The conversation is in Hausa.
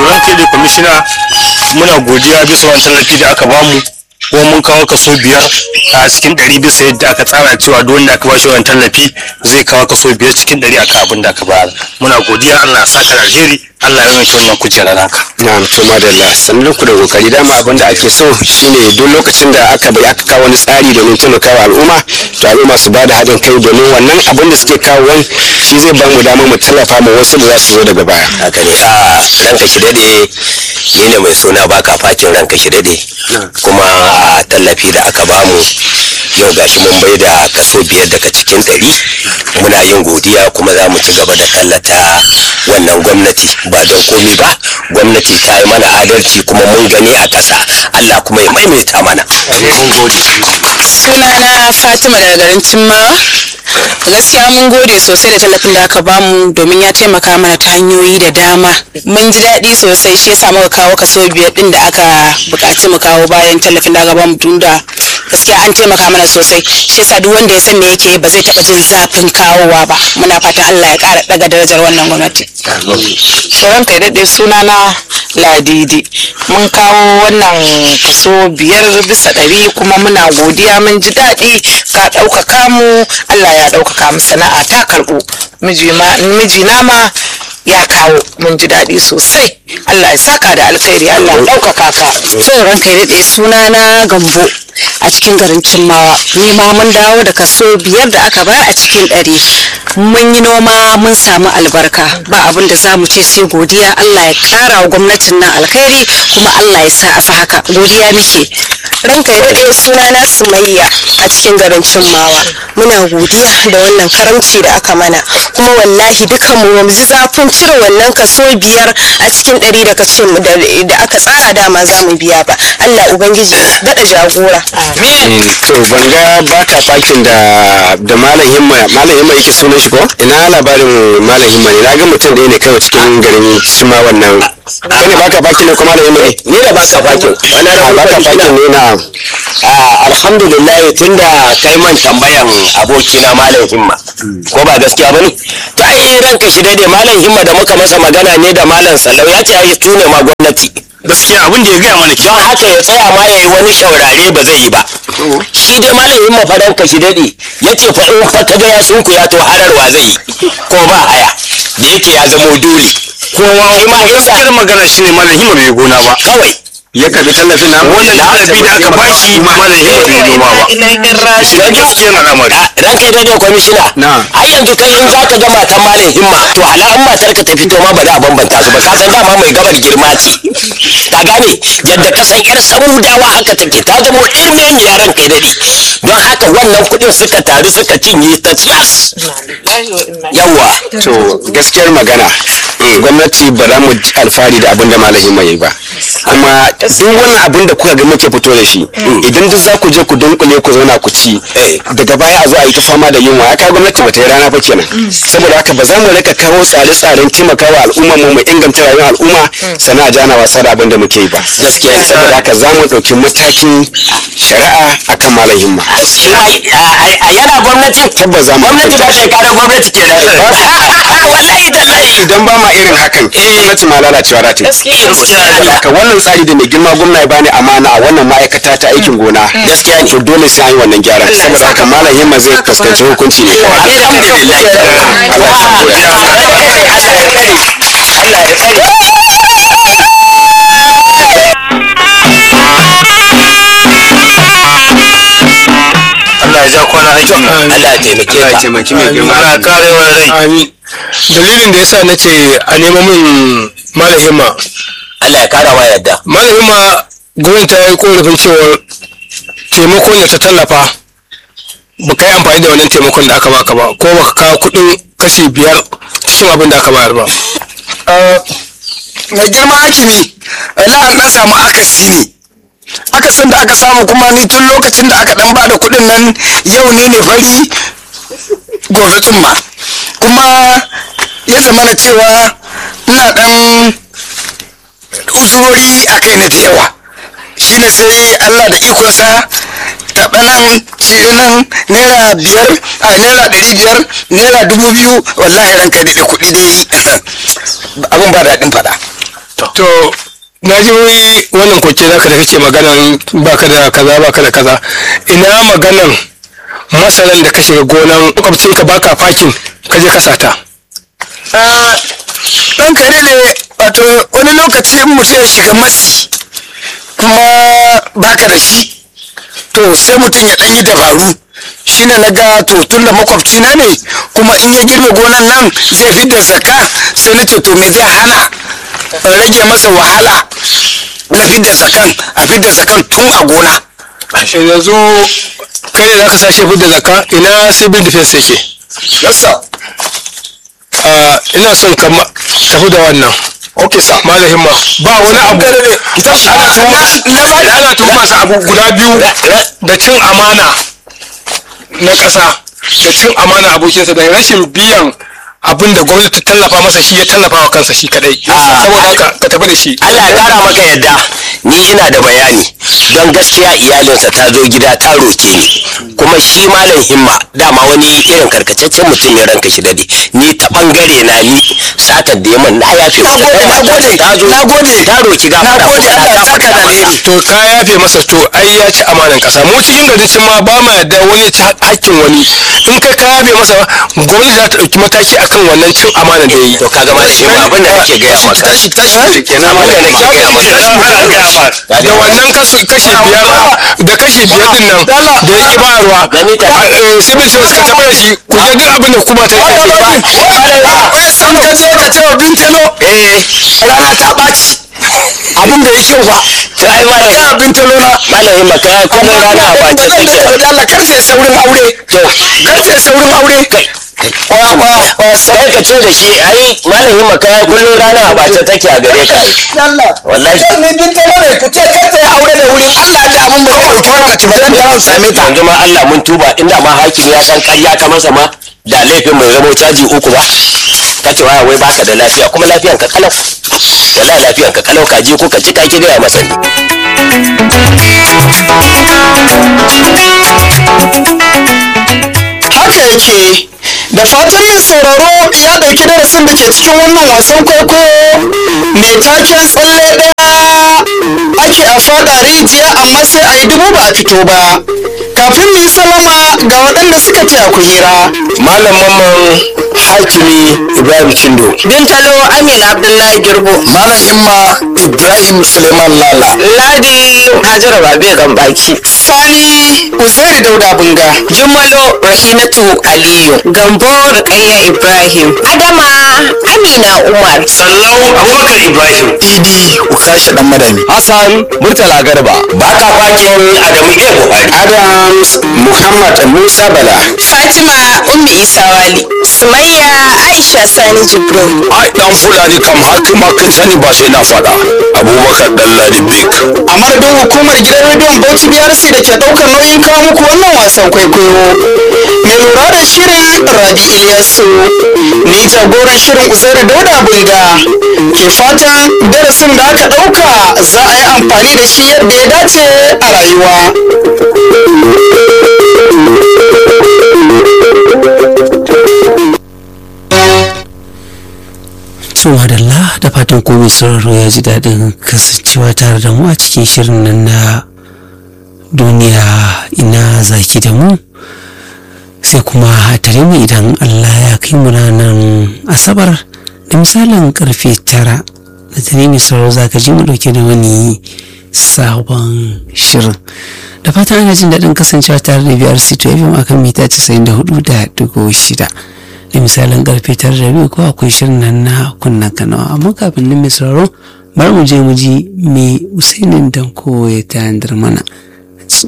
ranka da kwamishina muna godiya bisa wani tallafi da aka bamu kuma mun kawo kaso biyar a cikin ɗari bisa yadda aka tsara cewa duk wanda aka bashi wani tallafi zai kawo kaso biyar cikin ɗari akan abin da aka bayar muna godiya Allah ya saka da alheri Allah ya yanke wannan kujera naka na to madalla sannan ku da kokari dama abin da ake so shine duk lokacin da aka bai aka kawo wani tsari domin taimakawa al'umma to al'umma su bada haɗin kai domin wannan abin da suke kawo wani shi zai ba mu damar mu tallafa ma wasu da za su zo daga baya haka ne a ranka shi dade ni ne mai suna baka fakin ranka shi dade kuma a tallafi da aka bamu yau gashi mun bai da kaso biyar daga cikin ɗari muna yin godiya kuma za mu ci gaba da tallata wannan gwamnati ba don komi ba gwamnati ta yi mana adalci kuma mun gani a ƙasa allah kuma ya maimaita mana sunana fatima daga garin cimmawa gaskiya mun gode sosai da tallafin da aka bamu domin ya taimaka mana ta hanyoyi da dama mun ji daɗi sosai shi yasa muka kawo kaso biyar din da aka buƙaci mu kawo bayan tallafin da aka bamu tun da gaskiya an taimaka mana sosai shi yasa duk wanda ya san me yake ba zai taɓa jin zafin kawowa ba muna fatan Allah ya ƙara ɗaga darajar wannan gwamnati sauran kai daɗe sunana ladidi mun kawo wannan kaso biyar bisa ɗari kuma muna godiya mun ji daɗi ka ɗaukaka mu allah ya ɗaukaka mu sana'a ta karɓu mijina ma ya kawo mun ji daɗi sosai allah ya saka da alkhairi allah ya ɗaukaka ka sai ranka ya daɗe sunana gambo a cikin garin cimmawa ni ma mun dawo da kaso biyar da aka bayar a cikin ɗari mun yi noma mun samu albarka ba abin da za mu ce sai godiya allah ya ƙara wa gwamnatin nan alkhairi kuma allah ya sa a fi haka godiya muke ranka ya daɗe sunana sumayya a cikin garin cimmawa muna godiya da wannan karamci da aka mana kuma wallahi dukan mu ba mu ji zafin cire wannan kaso biyar a cikin ɗari da kace da aka tsara dama za mu biya ba allah ubangiji daɗa jagora to ban ga baka fakin da da malam himma malam himma yake sunan shi ko ina labarin malam himma ne na ga mutum ɗaya ne kawai cikin garin cima wannan kai ne baka fakin ne ko malam himma ne ni da baka fakin wani a baka fakin ne na alhamdulillah tunda kai man tambayan abokina malam himma ko ba gaskiya bane to ai ranka shi dai malam himma da muka masa magana ne da malam sallau ya ce ai tune ma gwamnati gaskiya abin da ya gaya mana don haka ya tsaya ma ya yi wani shaurare ba zai yi ba shi dai malamin mafadan ka shi daɗe ya ce fa in fa kaga ya sunku ya to hararwa zai yi ko ba haya da yake ya zamo dole kowa ma gaskiyar magana shine malam hima bai gona ba kawai ya karbi tallafin na wannan tallafi da aka bashi malam hima bai noma ba shi ne gaskiyar al'amari ranka ya daidai kwamishina Na. ai yanzu kai in za ka ga matan malam himma to hala in matar ka ta fito ma ba za a bambanta su ba ka san dama mai gabar girma ce ka gane yadda ka san yar samudawa haka take ta zama ɗirmemiya ranka ya daɗe don haka wannan kuɗin suka taru suka cinye ta tsiyas yawa to gaskiyar magana gwamnati ba za mu ji alfahari da abin da malam himma yayi ba kuma duk wannan abin da kuka ga muke fito da shi idan duk za ku je ku dunkule ku zauna ku ci daga baya a zo a yi ta fama da yunwa ya kai gwamnati ba ta yi rana ba kenan saboda haka ba za mu rika kawo tsare-tsaren taimakawa al'umma mu mu inganta rayuwar al'umma sana a jana wasa da abin da muke yi ba Gaskiya ne. saboda haka za mu ɗauki matakin shari'a akan malam himma a yana gwamnati tabbas za mu gwamnati ba ta kare gwamnati ke wallahi tallahi idan ba ma irin hakan gwamnati ma lalacewa za ta yi saboda haka wannan tsari da mai girma gwamna ya bani amana a wannan ma'aikata ta aikin gona gaskiya ne to dole sai an yi wannan gyaran saboda haka malam himma zai fuskanci hukunci ne kawai alhamdulillah Allah ya sa godiya. Allah ya tsare Allah ya ja kwana aikin nan Allah ya taimake Allah ya ka taimaki mai girma Allah ya kare wa rai Amin. Dalilin da yasa na ce a nemo min malahima. Allah ya kara wa yadda Malahima gwamnati ta yi korafin cewa taimakon da ta tallafa ba ka yi amfani da wannan taimakon da aka baka ba ko ba ka kawo kuɗin kashi biyar cikin abin da aka bayar ba. mai girma hakimi wala an dan samu akasi ne akasin da aka samu kuma ni tun lokacin da aka dan bada kuɗin nan yau ne ne fari gobe tsumma kuma ya zama na cewa ina dan uzurori a kai na da yawa shine sai allah da ikonsa taɓa nan cire nan naira biyar a naira ɗari biyar naira dubu biyu wallahi ranka daɗe kuɗi dai abin ba daɗin faɗa to na ji wannan koke naka da kake maganan baka da kaza baka da kaza ina maganan masaran da ka shiga gonan makwabcinka baka fakin ka je ka sata ɗan kare ne wato wani lokaci in mutum ya shiga matsi kuma baka da shi to sai mutum ya ɗan yi dabaru shine na ga to tun da makwabci na ne kuma in ya girbe gonan nan zai fidda zakka sai na ce to me zai hana in rage masa wahala na fidda zakan a fidda zakan tun a gona yanzu kai ne zaka sashe fidda zakka ina civil defense yake yasa Ah, ina son ka ma- tafi da wannan ok sa malamin ma ba wani abu ana tuhuma ana tuhuma sa abu guda biyu da cin amana na ƙasa da cin amana abokinsa da rashin biyan abin da gwamnati ta tallafa masa shi ya tallafa wa kansa shi kadai saboda haka ka tafi da shi Allah ya kara maka yadda ni ina da bayani don gaskiya iyalinsa ta zo gida ta roke ni kuma shi malam himma dama wani irin karkataccen mutum ne ranka shi dade ni ta bangare na ni satar da yaman na yafe masa Nagode, ta zo nagode. ta roki gafara Nagode, kuma Allah ya na saka da gafarta masa. alheri. to ka yafe masa to ai ya ci amanan kasa mu cikin garin cin ma ba ma yadda wani ya ci hakkin wani in kai ka yafe masa gwamnati za ta ɗauki mataki akan wannan cin amanan da ya yi to kaga malam himma abin da nake gaya maka tashi tashi kenan abin da nake gaya maka da wannan kasu kashi biyar da kashi biyar din nan da ya ki bayarwa Gani ta- a- eh, civil service ka tafi da shi ku je duk abin da kuma ta yi ake ba wai san ka je ka ce wa bintalo eh rana ta ɓaci abin da ya kyau ba to ai malam ka bintalo na malam himma ka kuma rana a bace da take da Allah kar sai saurin aure to kar sai saurin aure kwa kwa kwa sai ka ce da shi ai malam himma ka kullum rana a bace take a gare ka ai. Allah wallahi ni bintalo ne ku ce kar sai aure da wuri Allah da abin ba kawai kawai ka tafi dan da same ta yanzu ma Allah mun tuba inda ma hakimi ya san ƙarya ka masa ma da laifin mai zamo caji uku ba ka ce waya wai baka da lafiya kuma lafiyan ka kalau wallahi lafiyan ka kalau ka je ko ka ci ka ki gaya masa ne haka yake da fatan mai sauraro ya ɗauki darasin da ke cikin wannan wasan kwaikwayo mai taken tsalle ɗaya ake a fada rijiya amma sai a yi dubu ba a fito ba kafin mu yi salama ga waɗanda suka taya ku hira malam mamman hakimi ibrahim cindo Bintalo Amina Abdullahi Girbo. malam himma ibrahim suleiman lala Ladi Hajara Babe Gambaki. sani uzairi dauda bunga Jummalo Rahinatu Aliyu. Gambo Rukayya Ibrahim. Adama Amina Umar. sallau abubakar ibrahim idi ukasha dan madami hassan murtala garba baka fakin adamu iya buhari adams muhammad musa bala Fatima Ummi Isa Wali. Sumayya Aisha Sani Jibrin. ai dan fulani kam haka ma kan sani ba sai na faɗa abubakar dalladi big a madadin hukumar gidan rediyon bauchi brc da ke daukar nauyin kawo muku wannan wasan kwaikwayo mai lura da shirin rabi iliyasu ni jagoran shirin uzairu dauda bunga ke fatan darasin da aka dauka za a yi amfani da shi yadda ya dace a rayuwa su madalla da fatan komai sauraro ya ji daɗin kasancewa tare da mu a cikin shirin nan na duniya ina zaki da mu sai kuma a tare mu idan allah ya kai mu ranar asabar da misalin karfe tara da tare mai sauraro za ka ji mu dauke da wani sabon shirin da fatan ana jin daɗin kasancewa tare da biyar sito fm akan mita 94 da digo shida da misalin karfe tara da biyu ko akwai shirin nan na kunna kanawa amma kafin nan mai sauraro bari mu je mu ji me usainin danko ya tayar mana